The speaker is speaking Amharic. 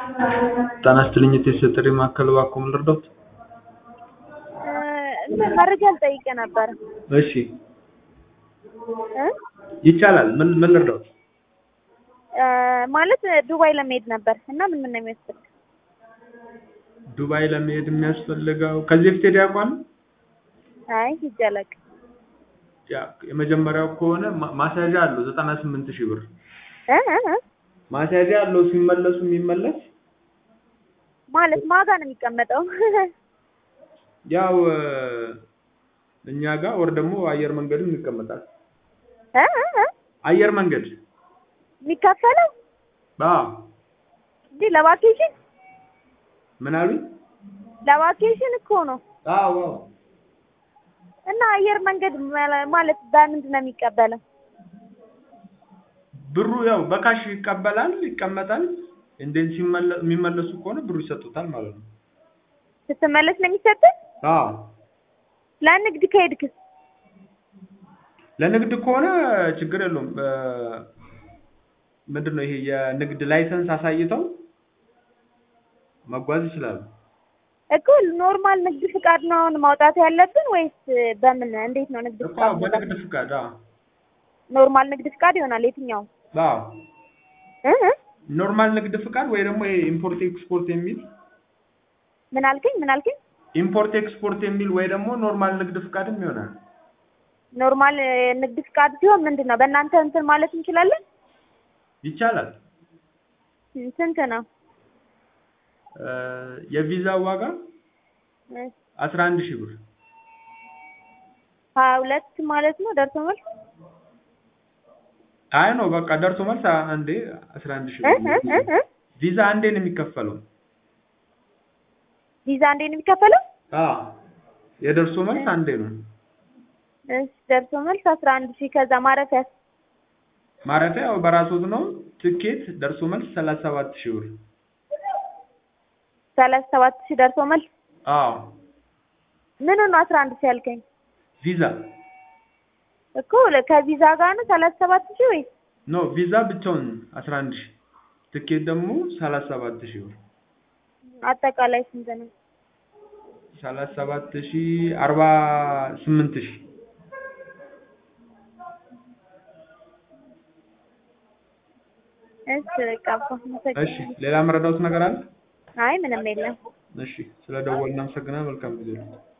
ጤና ይስጥልኝ የተሰጠኝ ማዕከል እባክዎ ምን ልርዳዎት? እንትን መረጃ ልጠይቅህ ነበር። እሺ እ ይቻላል ምን ምን ልርዳዎት? ማለት ዱባይ ለመሄድ ነበር እና ምን ምን ነው የሚያስፈልግ? ዱባይ ለመሄድ የሚያስፈልገው ከዚህ በፊት ሄደው ያውቃሉ? አይ ሂጄ አላውቅም። ያ የመጀመሪያው ከሆነ ማ- ማስያዣ አለው ዘጠና ስምንት ሺህ ብር እ እ እ ማስያዣ አለው ሲመለሱ የሚመለስ ማለት ማጋ ነው የሚቀመጠው? ያው እኛ ጋር ወር ደግሞ አየር መንገድም ይቀመጣል። እ እ እ አየር መንገድ የሚከፈለው አዎ እንዴ ለቫኬሽን ምን አሉኝ? ለቫኬሽን እኮ ነው። አዎ አዎ እና አየር መንገድ ማለ- ማለት በምንድን ነው የሚቀበለው? ብሩ ያው በካሽ ይቀበላል ይቀመጣል። እንዴት ሲመለ- የሚመለሱ ከሆነ ብሩ ይሰጡታል ማለት ነው። ስትመለስ ነው የሚሰጥህ? አዎ ለንግድ ከሄድክስ? ለንግድ ከሆነ ችግር የለውም። ምንድን ነው ይሄ የንግድ ላይሰንስ አሳይተው መጓዝ ይችላሉ። እኮ ኖርማል ንግድ ፍቃድ ነው አሁን ማውጣት ያለብን ወይስ በምን እንዴት ነው ንግድ እኮ ፍቃድ? በንግድ ፍቃድ አዎ ኖርማል ንግድ ፍቃድ ይሆናል የትኛው? አዎ እ እ ኖርማል ንግድ ፍቃድ ወይ ደግሞ ይሄ ኢምፖርት ኤክስፖርት የሚል ምን አልከኝ? ምን አልከኝ? ኢምፖርት ኤክስፖርት የሚል ወይ ደግሞ ኖርማል ንግድ ፍቃድም ይሆናል። ኖርማል ንግድ ፍቃድ ሲሆን ምንድን ነው በእናንተ እንትን ማለት እንችላለን? ይቻላል። ስንት ነው? እ የቪዛ ዋጋ እ አስራ አንድ ሺህ ብር ሀያ ሁለት ማለት ነው ደርሶ መልስ? አይ ነው በቃ ደርሶ መልስ አንዴ አስራ አንድ ሺህ እ ብር እ እ እ ቪዛ አንዴ ነው የሚከፈለው። ቪዛ እንዴት ነው የሚከፈለው? አዎ የደርሶ መልስ አንዴ ነው። እሺ ደርሶ መልስ አስራ አንድ ሺህ ከዛ ማረፊያስ? ማረፊያ ያው በራስዎት ነው። ትኬት ደርሶ መልስ ሰላሳ ሰባት ሺህ ብር። ሰላሳ ሰባት ሺህ ደርሶ መልስ አዎ ምን ነው አስራ አንድ ሺህ ያልከኝ? ቪዛ እኮ ከቪዛ ጋር ነው ሰላሳ ሰባት ሺህ ወይስ? ኖ ቪዛ ብቻውን አስራ አንድ ሺህ ትኬት ደግሞ ሰላሳ ሰባት ሺህ ብር። አጠቃላይ ስንት ነው? ሰላሳ ሰባት ሺህ አርባ ስምንት ሺህ እሺ በቃ አባ እሺ አመሰግናለሁ። ሌላ መረዳዎት ነገር አለ? አይ ምንም የለም። እሺ ስለ ደወልን እናመሰግናለን። መልካም ጊዜ ነው።